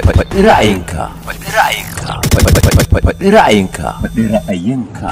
Faɗi ra'ayinka. Faɗi ra'ayinka. Faɗi ra'ayinka. Faɗi ra'ayinka.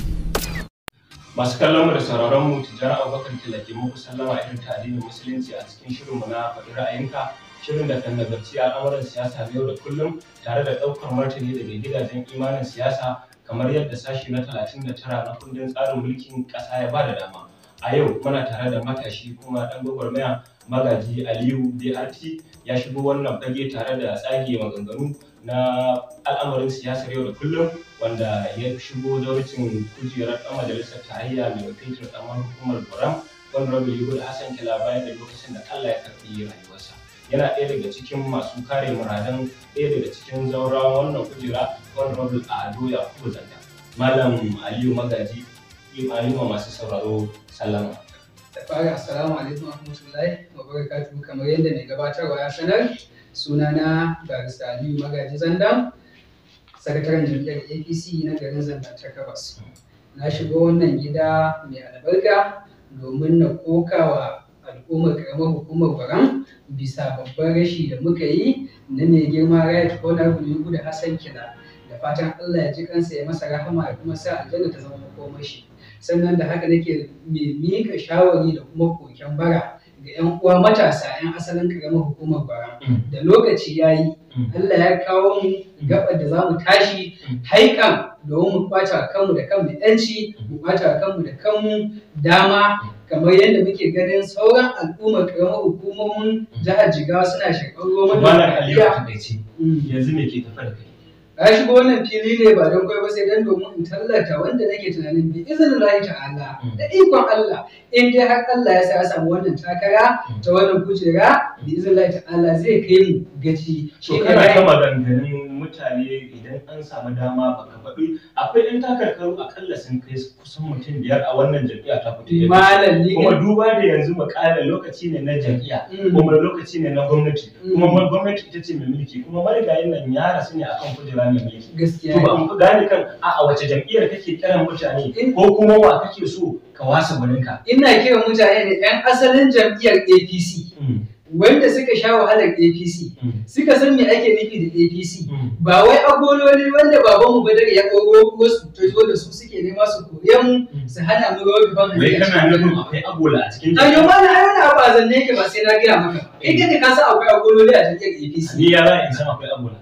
Masu kallon mu da sauraron mu tijjani Abubakar Tilake muku sallama irin ta addinin musulunci a cikin shirin mu na faɗi ra'ayinka shirin da kan nazarci al'amuran siyasa na yau da kullum tare da ɗaukar martani daga gidajen imanin siyasa kamar yadda sashi na 39 na kundin tsarin mulkin ƙasa ya bada dama. A yau muna tare da matashi kuma ɗan gwagwarmaya magaji Aliyu BRT ya shigo wannan fage tare da tsage maganganu na al'amarin siyasar yau da kullum wanda ya shigo zauracin kujerar ɗan majalisar tarayya mai wakiltar ƙaramar hukumar Buram Honorable Yuhud Hassan Kila bayan da lokacin da Allah ya karɓi rayuwarsa. Yana ɗaya daga cikin masu kare muradan ɗaya daga cikin zaurawan wannan kujera Honorable Ado Yakubu Zanda. Malam Aliyu Magaji Aliyu masu sauraro sallama. da fara assalamu alaikum wa rahmatullahi wa barakatuhu kamar yadda mai gabatarwa ya sanar sunana barista aliyu magaji zandam sakataren jam'iyyar apc na garin zandam ta gabas na shigo wannan gida mai albarka domin na kokawa al'ummar karamar hukumar baram bisa babban rashi da muka yi na mai girma right honorable yugu da hassan kila da fatan allah ya ji kansa ya masa rahama ya kuma sa aljanna ta zama makomashi sannan da haka nake mai miƙa shawari da kuma koken bara ga 'yan uwa matasa 'yan asalin karamar hukumar bara da lokaci ya yi Allah ya kawo mu gabar da za mu tashi haikan domin mu kwata kanmu da kanmu yanci mu kwata kanmu da kanmu dama kamar yadda muke ganin sauran al'ummar karamar hukumomin jihar jigawa suna shakar roman Malam Aliyu a takaice yanzu me ke tafa da kai? Na shigo wannan fili ne ba don kai ba sai dan domin in tallata wanda nake tunanin bi izinin Allah ta'ala da ikon Allah in dai har Allah ya sa ya samu wannan takara ta wannan kujera bi izinin Allah ta'ala zai kai mu gaci To kana ta maganganun mutane idan an samu dama baka faɗi akwai ɗan takarkaru akalla sun kai kusan mutum biyar a wannan jam'iyya ta fito malam ni kuma duba da yanzu muƙalar lokaci ne na jam'iyya kuma lokaci ne na gwamnati kuma ma gwamnati ita ce mai mulki kuma marigayin nan ya rasu ne akan kujera mai mulki gaskiya to ba mu gane kan a a wace jam'iyyar kake kiran mutane ko kuma wa kake so ka wasa gwaninka ina kiran mutane da 'yan asalin jam'iyyar APC wanda suka sha wahalar APC suka san me ake nufi da APC ba wai agololi wanda babanmu Badar ya ɗauro wasu ta zo da su suke nema su kore mu su hana mu rawar gaban wai kana nufin akwai agola a cikin a yau mana ai wani abu a zanne yake ba sai na gaya maka ba kai kai ka san akwai agololi a jam'iyyar APC ni ya za in san akwai agola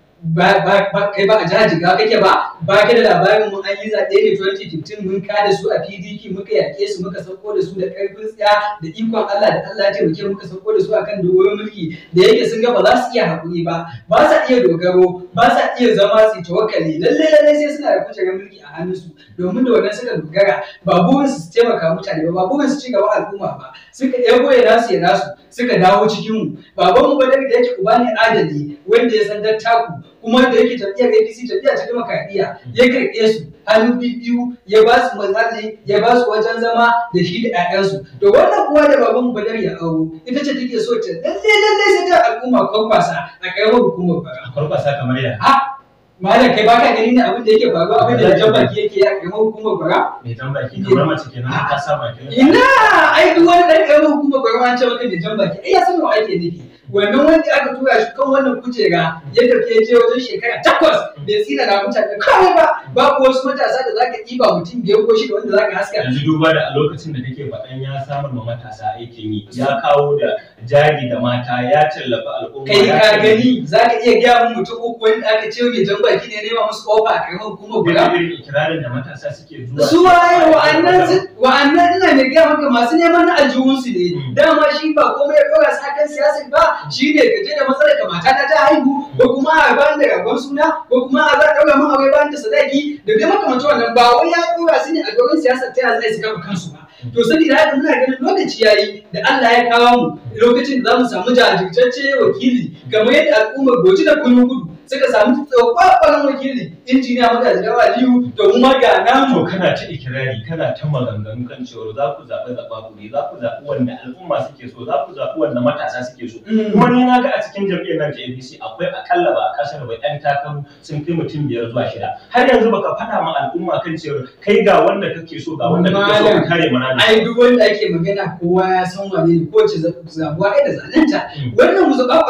ba ba ba kai ba a jihar Jigawa kake ba ba ka da labarin mu an yi zaɓe ne 2015 mun kada su a PDP muka yaƙe su muka sauko da su da ƙarfin tsaya da ikon Allah da Allah ya taimake muka sauko da su akan dogon mulki da yake sun ga ba za su iya haƙuri ba ba sa iya dogaro ba sa iya zama su tawakkali lalle lalle sai suna da kujerar mulki a hannunsu domin da wannan suka dogara ba burin su taimaka mutane ba ba burin su ci gaba al'umma ba suka ɗago ya nasu ya nasu suka dawo cikin mu babanmu ba da yake uba ne adali wanda ya san dattaku kuma da yake jam'iyyar APC jam'iyya ta demokradiyya ya karɓe su hannu biyu ya ba su mazali ya ba su wajen zama da shi da 'ya'yansu to wannan kuwa da baban badar ya auro ita ce take so ta lalle lalle sai ta al'umma kwakwasa a karamar hukumar bara kwarkwasa kamar ya ha malam kai baka gani ne abin da yake faruwa abin da jan baki yake a karamar hukumar bara mai jan baki kamar mace kenan ka sa baki ina ai duk wani ɗan karamar hukumar bara an ce maka mai jan baki ai ya san wa ake nufi wannan wanda aka tura shi kan wannan kujera ya tafi ya je wajen shekara takwas bai tsira na mutane kawai ba babu wasu matasa da zaka ɗiba mutum biyar ko shida wanda zaka haska yanzu duba da a lokacin da kake faɗan ya samar ma matasa aikin yi ya kawo da jari da mata ya tallafa al'umma kai ya ka tallafa- gani zaka iya gaya min mutum uku wanda aka ce mai jan baki ne nema musu kofa a karamar hukumar guda Wani irin ikirarin da matasa suke zuwa su waye wa'annan su- wa'annan ina mai gaya maka masu neman na aljihunsu ne Mm. dama shi ba komai ya ɗora su akan siyasar ba shi ne ka je da matsalar ka mata ta ta haihu ko kuma a bayan da ragon suna ko kuma a za a ɗaura min aure bayan da sadaki da dai makamancin wannan ba wai ya ɗora su ne a doron siyasar ta yaya zai su kafa kansu ba to saboda haka muna ganin lokaci yayi da Allah ya kawo mu lokacin da za mu samu jajirtacce wakili kamar yadda al'ummar goci da kunun gudu suka samu kwakwalan wakili injiniya magaji da aliyu to mu ma ga namu to kana ta ikirari kana ta maganganu kan cewa za ku zaɓi zaɓa za ku zaɓi wanda al'umma suke so za ku zaɓi wanda matasa suke so kuma ni na ga a cikin jam'iyyar nan ta APC akwai akalla ba a kasar ba ɗan takaru sun kai mutum biyar zuwa shida har yanzu baka faɗa ma al'umma kan cewa kai ga wanda kake so ga wanda kake so ka kare mana ai duk wanda ake magana kowa ya san wane ne kowace zabuwa ai da zalunta wannan musu kakwanin ba kowa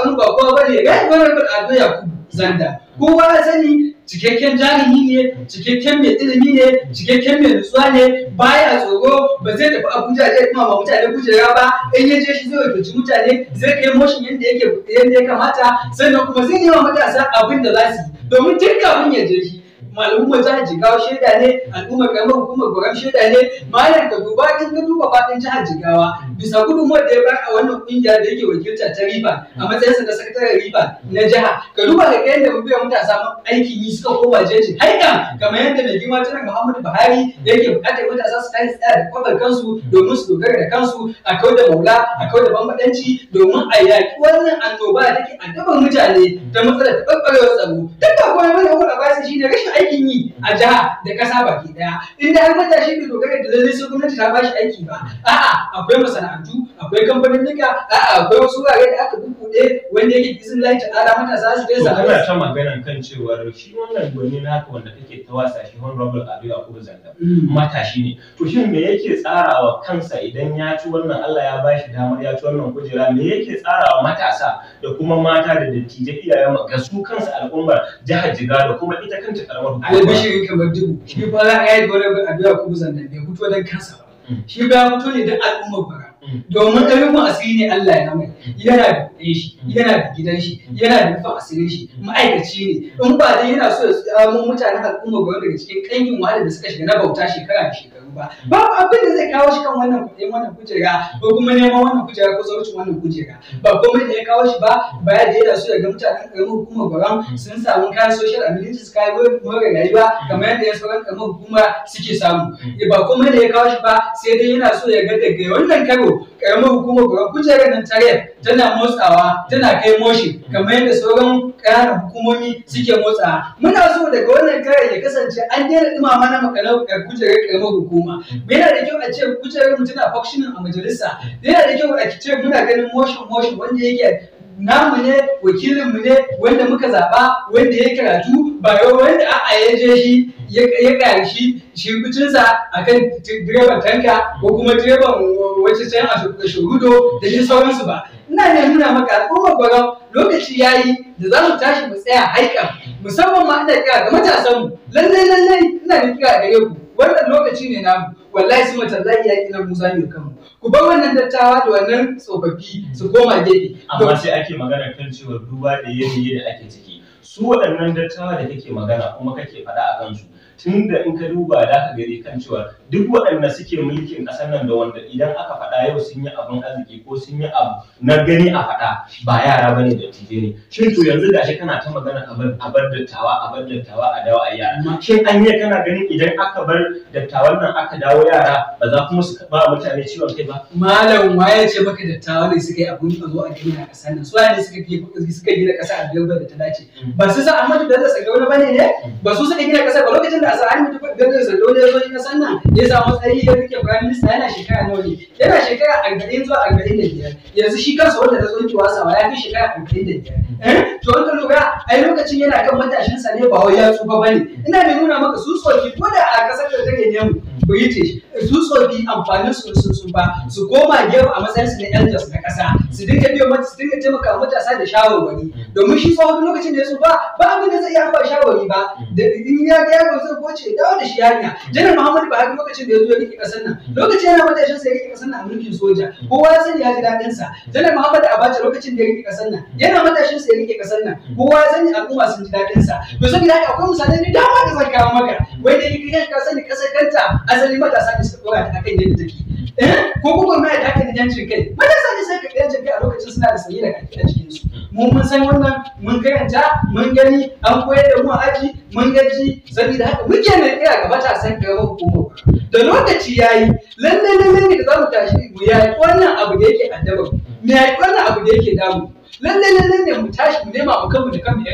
tsoho ba ne ga honorable ado yakubu zanda kowa ya sani cikakken jarumi ne cikakken mai ilimi ne cikakken mai nutsuwa ne baya tsoro ba zai tafi abuja zai kuma ma mutane kujera ba in ya je shi zai wakilci mutane zai kai motion yadda yake yadda ya kamata sannan kuma zai yi wa matasa abin da za su yi domin tun kafin ya je shi al'ummar jihar jigawa shaida ne al'ummar karamar hukumar gwaram shaida ne malam ka duba in ka duba faɗin jihar jigawa bisa gudunmuwar da ya bayar a wannan kungiya da yake wakilta ta riba a matsayinsa na sakataren riba na jiha ka duba ga yadda mu biya matasa aikin yi suka koma jeji haika kamar yadda mai girma janar muhammadu buhari yake buƙatar matasa su tashi tsaya da kwabar kansu domin su dogara da kansu a kau da maula a kau da bambaɗanci domin a yaƙi wannan annoba da take addabar mutane ta matsalar taɓarɓarewar tsaro duk ba kuma mana wani ba shi ne rashin aikin yi a jiha da ƙasa baki ɗaya inda har matashi bai dogara da lallai sai gwamnati ta bashi aiki ba a'a akwai masana'antu akwai kamfanin nika a'a akwai wasu wurare da aka bubbuɗe wanda yake izin lai ta'ala matasa su dai To samu kana ta maganan kan cewar shi wannan gwani naka wanda kake ta wasa shi honorable Ado Yakubu Zanda matashi ne. To shin me yake tsarawa kansa idan ya ci wannan Allah ya bashi damar ya ci wannan kujera me yake tsarawa matasa da kuma mata da dattijai iyayen ga su kansa al'ummar jihar Jigawa da kuma ita kanta karamar hukuma. albishirin kamar dubu shi ba za a yi wani addu'a kuma zannan bai fito don kansa ba shi ba ya fito ne don al'ummar bara domin ɗarfin asiri ne Allah ya mai yana da kuɗin shi yana da gidan shi yana da nufin asirin shi ma'aikaci ne in ba dai yana so ya tsamo mutanen al'ummar bara daga cikin ƙangin wahala da suka shiga na bauta shekara da shekaru ba babu abin da zai kawo shi kan wannan kuɗin wannan kujera ko kuma neman wannan kujera ko saucin wannan kujera ba komai da ya kawo shi ba baya da yana so ya ga mutanen ƙaramin hukumar gwaram sun samu kayan social amenities kayan more rayuwa kamar yadda ya sauran ƙaramar hukuma suke samu ba komai da ya kawo shi ba sai dai yana so ya ga daga wannan karo ƙaramar hukumar gwaram kujerar nan tare tana motsawa tana kai moshi kamar yadda sauran ƙananan hukumomi suke motsawa muna so daga wannan kare ya kasance an daina ɗumama na makalar kujerar ƙaramar hukuma yana da kyau a ce kujerar mu tana functioning a majalisa yana da kyau a ce muna ganin motion motion wanda yake namu ne wakilinmu ne wanda muka zaɓa wanda ya karatu ba yau wanda a'a ya je shi ya ƙari shi shirkucinsa a kan direban tanka ko kuma direban wacce can a shugudo da shi sauransu ba ina ne nuna maka al'ummar gwaram lokaci ya yi da za mu tashi mu tsaya haikan musamman ma ina kira ga matasanmu lallai lallai ina da kira gare ku wannan lokaci ne namu wallahi su mata za iya kina musa ne kanmu ku bar wannan dattawa da wannan tsofaffi su koma gefe Amma sai ake magana kan cewa duba da yanayi da ake ciki. Su waɗannan dattawa da kake magana kuma kake faɗa a kansu. Tun da in ka duba da ka gani kan cewa duk waɗanda suke mulkin ƙasar nan da wanda idan aka faɗa yau sun yi abin arziki ko sun yi abu na gani a faɗa ba yara ba ne da tije ne. Shin to yanzu gashi kana ta magana a bar a bar dattawa a bar dattawa a dawo a yara. Shin an yi kana ganin idan aka bar dattawan nan aka dawo yara ba za kuma su ba mutane ciwon kai ba. malam waye ce maka dattawa ne suka yi abun a zo a gina ƙasar nan su ne suka yi suka gina ƙasa a biyar da ta dace ba su sa Ahmadu Bello Sardauna bane ne ba su suka gina ƙasar ba lokacin da a sa Ahmadu Bello Sardauna ya zo yin ƙasar nan ya samu matsayi ya rike prime minister yana shekara nawa ne yana shekara arba'in zuwa arba'in da biyar yanzu shi kansa wanda ta tsoki wasawa ya fi shekara arba'in da biyar to wanda lura ai lokacin yana kan matashinsa ne ba wai ya tsufa bane ina mai nuna maka su tsoki ko da a ƙasar da take nemu British su tsofi amfanin su sun sun ba su koma gefe a matsayin su na elders na kasa su dinga biyo mata su dinga taimaka matasa da shawarwari domin shi tsohon lokacin da ya ba ba abin da zai iya ba shawarwari ba da in ya ga yaro zai goce dawo da shi yarinya janar muhammadu buhari lokacin da ya zo ya rike kasar nan lokacin yana matashin sa ya rike kasar nan a mulkin soja kowa ya sani ya ji daɗin sa janar muhammadu abacha lokacin da ya rike kasar nan yana matashin sa ya rike kasar nan kowa ya sani al'umma sun ji daɗin sa to saboda haka akwai misalai da dama da zan kawo maka wai da yake ka sani kasar kanta asali matasa ne suka dora ta akan yadda take eh ko kuma mai da aka yancin kai matasa ne sai ka yancin kai a lokacin suna da sanyi da kake a cikin su mu mun san wannan mun karanta mun gani an koyar da mu a aji mun gaji saboda haka muke ne kira ga matasan karamar hukumar da lokaci yayi lalle lalle ne da zamu tashi mu yayi wannan abu da yake addaba mu yayi wannan abu da yake damu lalle lalle ne mu tashi mu nema mu kanmu da kanmu yanci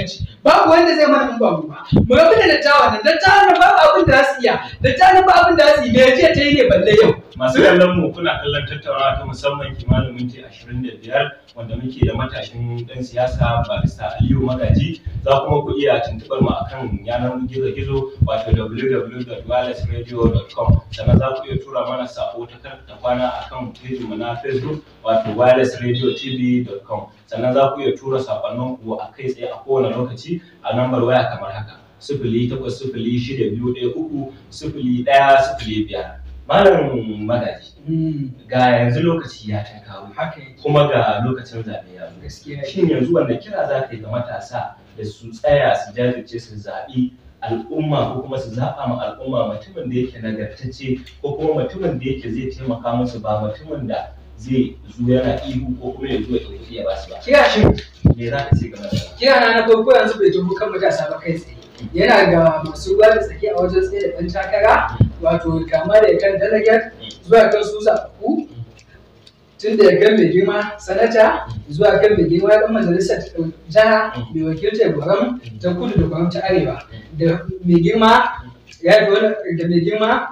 babu wanda zai mana in ba mu ba mu rabu da dattawan nan dattawan nan babu abin da za su iya dattawan nan ba abin da za su yi me jiya ta yi ne balle yau masu kallon mu kuna kallon tattaunawa ta musamman kimanin minti 25 wanda muke da matashin dan siyasa barista Aliyu Magaji za kuma ku iya tuntubar mu akan yanar gizo-gizo wato www.wirelessradio.com sannan za ku iya tura mana sako ta karta kwana akan page mu na Facebook wato wirelessradiotv.com sannan za ku iya tura sakonnin ku a kai tsaye a kowane lokaci a lambar waya kamar haka sifili takwas sifili shida biyu ɗaya uku sifili ɗaya sifili biyar malam magaji Mm, ga yanzu lokaci ya ta kawo haka yake kuma ga lokacin zaɓe ya zo gaskiya shin yanzu wanda kira za ka yi ga matasa da su tsaya su jajirce su zaɓi al'umma ko kuma su zaɓa ma al'umma mutumin da yake nagartacce ko kuma mutumin da yake zai taimaka musu ba mutumin da zai zo yana ihu ko kuma ya zo ya ɗauki ya basu ba kira shi me za ka ce game da wannan? kira na na farko yanzu bai tuhu kan matasa ba kai tsaye yana ga masu ruwa da tsaki a wajen tsaye da ɗan takara wato kama da kan delegate zuwa kan su zaɓaɓɓu tun da ya kan mai girma sanata zuwa kan mai girma ɗan majalisar jiha mai wakiltar gwaram ta kudu da gwaram ta arewa da mai girma ya fi wani da mai girma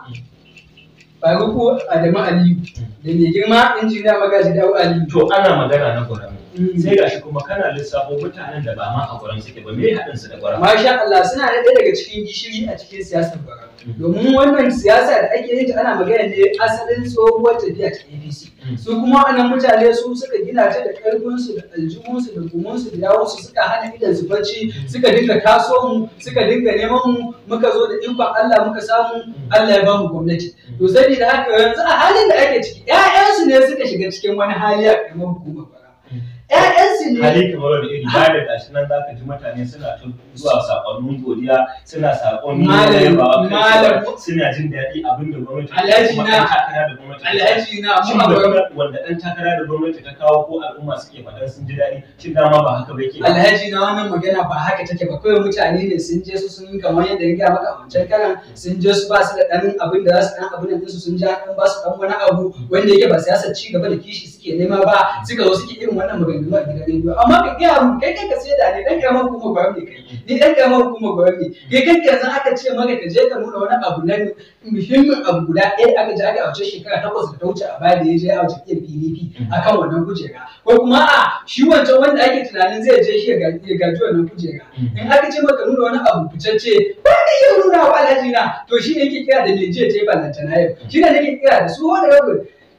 faruku adamu aliyu da mai girma injiniya magaji dawo aliyu to ana magana na gwaram Mm. sai gashi kuma kana lissafo mutanen da ba ma a gwaram suke ba me haɗin su da gwaram Masha Allah suna da ɗaya daga cikin gishiri a cikin siyasar bara. Domin wannan siyasa da ake yin ta ana magana ne asalin tsohuwar tafiya ta APC. Su kuma wannan mutane su suka gina ta da ƙarfinsu da aljihunsu da gumunsu da yawunsu suka hana idan su bacci suka dinga taso mu suka dinga neman mu muka zo da ikon Allah muka samu Allah ya ba mu gwamnati. To saboda haka yanzu a halin da ake ciki ƴaƴansu ne suka shiga cikin wani hali a ƙaramar hukumar bara. ƴaƴansu ne hali kamar wani iri ba da gashi nan za ka ji mutane suna ta zuwa sakonnin godiya suna sakonni Malam, yabawa kan malam. cewa suna jin daɗi abin da gwamnati Alhaji kuma na- ɗan takara da gwamnati ta Alhaji na shin mu a gurin wanda wanda ɗan takara da gwamnati ta kawo ko al'umma suke faɗan sun ji daɗi shin dama ba haka ba yake ba? alhaji na wannan magana ba haka take ba kawai mutane ne sun je su sun yi kamar yadda ya gaya maka a wancan karan sun je su ba su da ɗan abin da za su ɗan abin da su sun ja ɗan ba su ɗan wani abu wanda yake ba siyasar ci gaba da kishi suke nema ba suka zo suke irin wannan maganganu a gidan rediyo amma ka gaya mu kai kai ka sai da ne ɗan ƙaramar hukumar gwamnati ne kai ni ɗan ƙaramar hukumar gwamnati ne kai kai yanzu aka ce maka ka je ka nuna wani abu na muhimmin abu guda ɗaya da aka je aka a wace shekara takwas da ta wuce a baya da ya je a wace PDP akan wannan kujera ko kuma a shi wancan wanda ake tunanin zai je shi ya gaji ya gaji wannan kujera in aka ce maka nuna wani abu fitacce ba ka iya nuna wa alhaji na to shi ne yake kira da me jiya ta yi ballantana yau shi ne nake kira da su wani rabu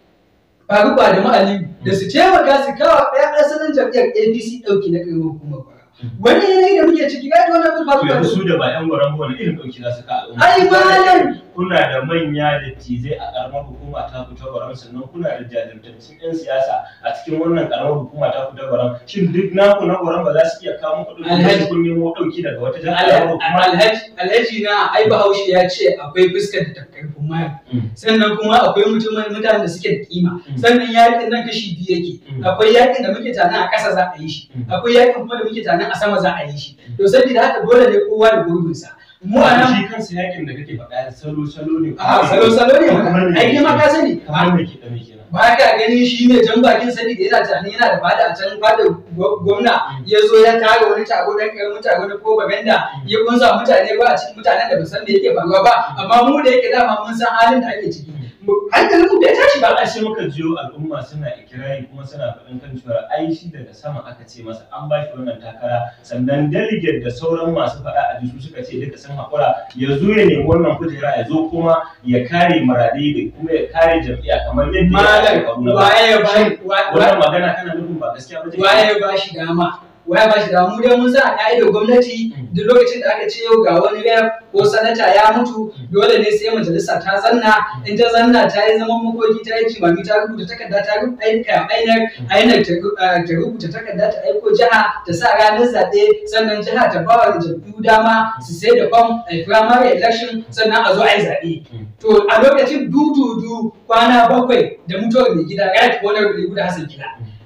faru ba da ma'aliyu da su taimaka su kawo ɗaya asalin jam'iyyar apc ɗauki na ƙaramar hukumar bara wani yanayi da muke ciki ga wani abin faru To ba da yanzu su su da ba 'yan gwaran ba wani irin ɗauki za su ka al'umma ai malam kuna da manya da tizai a karamar hukuma ta fita gwaram sannan kuna da jajirtattun 'yan siyasa a cikin wannan karamar hukuma ta fita gwaram shin duk naku na gwaram ba za su iya kawo muku Alhaji. ɗauki kun nemo ɗauki daga wata jihar karamar hukuma alhaji alhaji na ai bahaushe ya ce akwai fuskar da takarfin maya Mm. sannan kuma akwai mutumin mutanen da suke da kima Mm. sannan yakin nan kashi biyu yake Mm. akwai yakin da muke tana a ƙasa za a yi shi Mm. akwai yakin kuma da muke tana a sama za a yi shi to saboda haka dole ne kowa da gurbinsa mu a nan shi kansa yakin da kake faɗa salo salo ne a salo salo ne Kamar me ai kai ma ka sani kamar me ke da me kenan ba ka gani shi ne jan bakin sani da yana tunanin yana da fada a can fada gwa- gwamna ya zo ya tara wani tago dan karamin tago na propaganda ya kunsa mutane ba a cikin mutanen da ba san me yake faruwa ba amma mu da yake dama mun san halin da ake ciki Mu- hankalin mu bai tashi ba ba a sai muka jiyo al'umma suna ikirari kuma suna faɗin kan cewa ai shi daga sama aka ce masa an ba shi wannan takara sannan delegate da sauran masu faɗa a jisu suka ce duka sun haƙura ya zo ya nemi wannan kujera ya zo kuma ya kare maradai da kuma ya kare jam'iyya kamar yadda ya malam faru na baya. waye ya ba wa- wannan magana kana nufin ba gaskiya ba ce waye ya ba shi dama waye ba shi dama mu dai mun san a ka'idar gwamnati duk lokacin da aka ce yau ga wani rep ko sanata ya mutu dole ne sai majalisa ta zanna in ta zanna ta yi zaman makoki ta yi jimami ta rubuta takarda ta rubuta aika ainar ainar ta ru- ah, ta rubuta takarda ta aiko jiha ta sa ranar zaɓe sannan jiha ta ba wa jam'iyyu dama su sai da fam a yi primary election sannan a zo a yi zaɓe to a lokacin dududu kwana bakwai da mutuwar mai gida right honorable guda hassan gida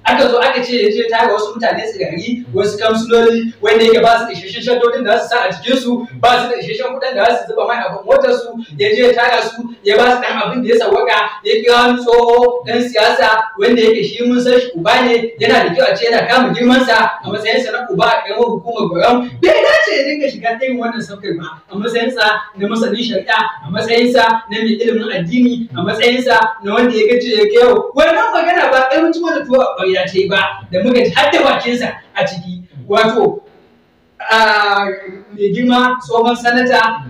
aka zo aka ce ya je tara wasu mutane tsirari wasu kamsuloli wanda yake ba su da isasshen shaddodin da za su sa a jikin su ba su da isasshen kuɗin da za su zuba mai abin motar su ya je ya tara su ya ba su dan abin da ya sawaka ya kira wani tsoho dan siyasa wanda yake shi mun san shi uba ne yana da kyau a ce yana kama girman sa a matsayin sa na uba a karamar hukumar gwaram bai dace ya dinga shiga irin wannan sabgar ba a matsayin sa na masanin shari'a a matsayin sa na mai ilimin addini a matsayin sa na wanda ya gaji ya yau wannan magana ba ɗaya mutum da tuwa a ƙwarya ta yi ba da muka ji har da bakinsa a ciki wato mai girma tsohon sanata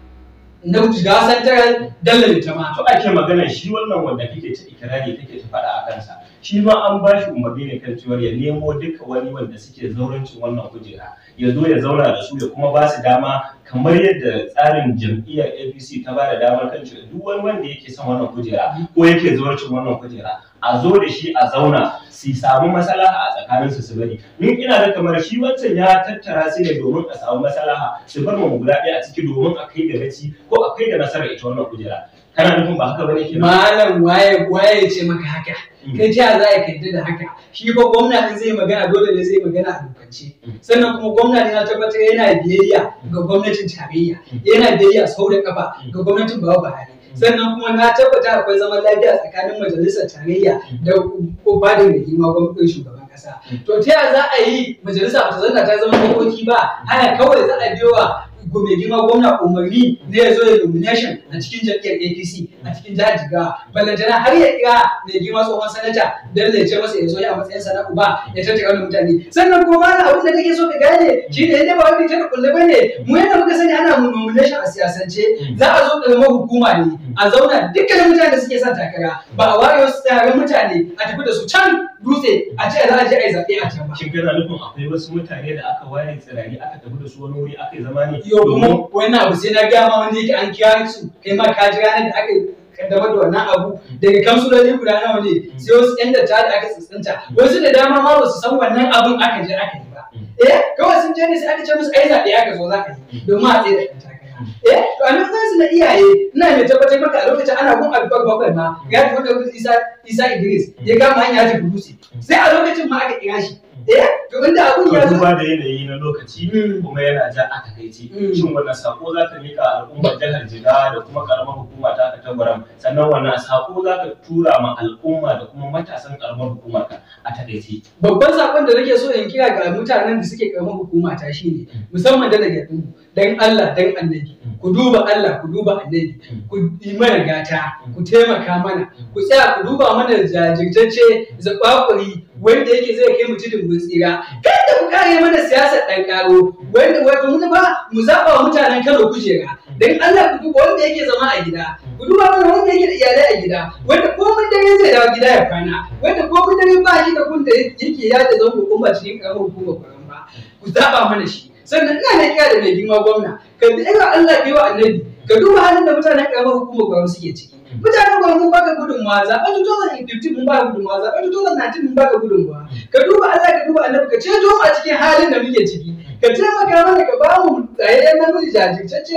na jigawa santaral dallar jama'a to ake magana shi wannan wanda kake ta ikirari kake ta faɗa a kansa shi ma an ba shi umarni ne kan cewar ya nemo duka wani wanda suke zaurancin wannan kujera ya zo ya zauna da su ya kuma ba su dama kamar yadda tsarin jam'iyyar apc ta ba da damar kan cewa duk wani wanda yake son wannan kujera ko yake zaurancin wannan kujera a zo da shi a zauna su samu maslaha a tsakanin su su bari ni ina da kamar shi wancan ya tattara su ne domin a samu maslaha su bar mu guda ɗaya a ciki domin a kai da gaci ko a kai da nasarar ita wannan kujera kana nufin ba haka bane kenan malam waye waye ce maka haka kai ta za ka yadda da haka shi fa gwamna in zai magana dole ne zai magana a dokance sannan kuma gwamna ne na tabbatar yana biyayya ga gwamnatin tarayya yana biyayya sau da kafa ga gwamnatin bawa Buhari sannan kuma na tabbata akwai zaman lafiya tsakanin majalisar tarayya da ba da mai girma gwamnatin shugaban kasa to ta yaya za a yi majalisa ba ta zanna ta zama dokoki ba hana kawai za a biyo wa mai girma gwamna umarni ne ya zo ya nomination a cikin jam'iyyar APC a cikin jihar Jigawa ballantana har ya kira mai girma tsohon sanata dan ya ce masa ya zo ya matsayin sa na uba ya tattara wani mutane sannan kuma ma abin da nake so ka gane shi ne yadda ba wani ta kulle bane mu yadda muka sani ana mu nomination a siyasance za a zo karamar hukuma ne a zauna dukkanin mutane da suke son takara ba a ware wasu tsarin mutane a tafi da su can dutse a ce za a je a yi zaɓe a can ba. shin kana nufin akwai wasu mutane da aka ware tsirari aka tafi da su wani wuri aka yi zama ne Yau kuma wannan abu sai na gaya ma wanda yake an kira su kai ma ka ji ranar da aka kaddamar da wannan abu daga kamsuloli guda nawa ne sai wasu yan da da aka tsintsinta wasu da dama ma ba su san wannan abun aka je aka yi ba eh kawai sun je ne sai aka ce musu ai zaɓe aka zo za ka yi domin a tsaye da ɗan takara eh to a nan su na iyaye ina mai tabbatar maka a lokacin ana gun abubuwan bakwai ma ya tafi da isa isa idris ya kama hanya ta burusi sai a lokacin ma aka kira shi eh to inda abun ya zo duba da yanayi na lokaci Mm. kuma yana ja a takaici Mm. shin wannan sako za ka mika al'ummar jihar jigawa da kuma karamar hukuma ta ka tabaram sannan wannan sako za ka tura ma al'umma da kuma matasan karamar hukumar ka a takaici babban sakon da nake so in kira ga mutanen da suke karamar hukuma ta shine musamman da daga ɗin dan Allah dan annabi ku duba Allah ku duba annabi ku yi mana gata ku taimaka mana ku tsaya ku duba mana jajirtacce zakwakuri wanda yake zai kai mutum mun tsira kada ku kare mana siyasar ɗan karo wanda wato mun ba mu zaba wa mutanen Kano kujera dan Allah ku duba wanda yake zama a gida ku duba mana wanda yake da iyalai a gida wanda ko mun dare zai dawo gida ya kwana wanda ko mun dare ba shi da kun da yake ya da zango kuma cikin karamar hukumar kwaran ba ku zaba mana shi sannan ina ne kira da mai girma gwamna ka bi irin Allah bi wa annabi ka duba halin da mutanen karamar hukumar kwaran suke ciki mutanen kwaran mun baka gudunmawa zaɓen 2015 mun baka gudunmawa zaɓen 2019 mun baka gudunmawa ka duba Allah ka duba annabi ka ceto mu a cikin halin da muke ciki ka taimaka mana ka ba mu tsayayyen namiji jajirtacce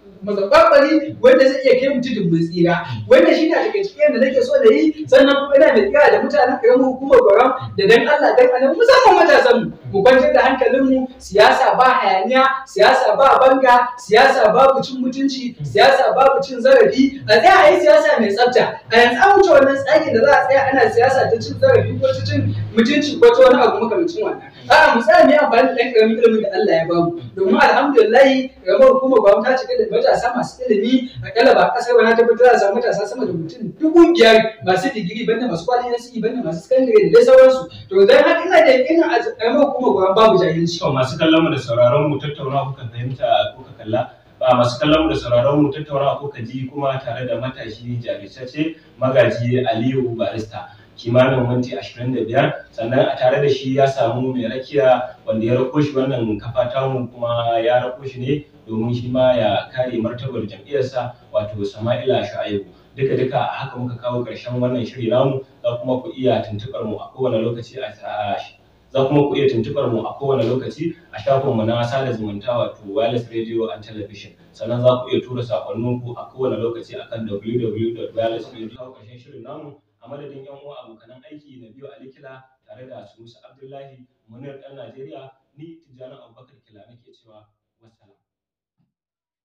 mazaɓaɓari wanda zai iya kai mu tudun mun tsira wanda shi ne daga cikin da nake so da yi sannan kuma ina mai kira da mutanen karamin hukumar gwaram da dan Allah dan annabi musamman matasan mu mu kwantar da hankalin mu siyasa ba hayaniya siyasa ba banga siyasa babu cin mutunci siyasa babu cin zarafi a tsaya a yi siyasa mai tsafta a yanzu an wuce wannan tsarin da za a tsaya ana siyasa ta cin zarafi ko ta cin mutunci ko ta wani abu makamancin wannan a'a mu tsaya mu yi amfani da ɗan ƙaramin ilimin da Allah ya bamu domin alhamdulillah ƙaramar hukumar gwamnati ta cika da matasa masu ilimi akalla ba ƙasar wani tabbatar da samu matasa sama da mutum dubu biyar masu digiri banda masu kwalin NCE banda masu sakandare da dai sauransu to dan haka ina da yakinin a ƙaramar hukumar gwamnati babu jahilci to masu kallon mu da sauraron mu tattauna kuka fahimta kuka kalla ba masu kallon mu da sauraron mu tattauna kuka ji kuma tare da matashi jajirtacce magaji Aliyu Barista kimanin minti ashirin da biyar sannan a tare da shi ya samu mai rakiya wanda ya rako shi wannan kafa tamu kuma ya rako shi ne domin shi ma ya kare martabar jam'iyyarsa wato Sama'ila Shu'aibu duka duka a haka muka kawo ƙarshen wannan shiri namu za kuma ku iya tuntuɓar mu a kowane lokaci a za kuma ku iya tuntuɓar mu a kowane lokaci a shafinmu na sada zumunta wato wireless radio and television sannan za ku iya tura sakonninku a kowane lokaci akan www.wirelessradio ƙarshen shirin namu a madadin yan uwa abokanan aiki na biyu alikila tare da sunusi abdullahi munir ɗan najeriya ni tijjani abubakar kila nake cewa wassalam